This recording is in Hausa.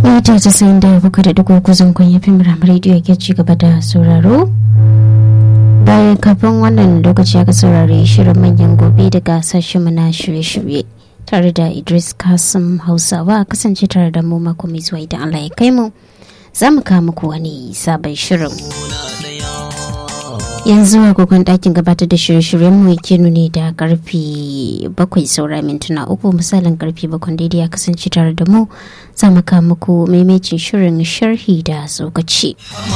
mita casa'in da bakwai da dugu kuzin kun yi fim ramar rediyo ke ci gaba da sauraro bayan kafin wannan lokaci aka saurari shirin manyan gobe daga sashen na shirye-shirye tare da idris kasim hausawa kasance tare da mu mako mai zuwa idan allah ya kai mu za mu kawo muku wani sabon shirin yanzu agogon ɗakin gabatar da shirye-shiryen mu yake nuni da karfe bakwai saura mintuna uku misalin karfe bakwai daidai ya kasance tare da mu za mu kawo muku maimacin shirin sharhi da tsokaci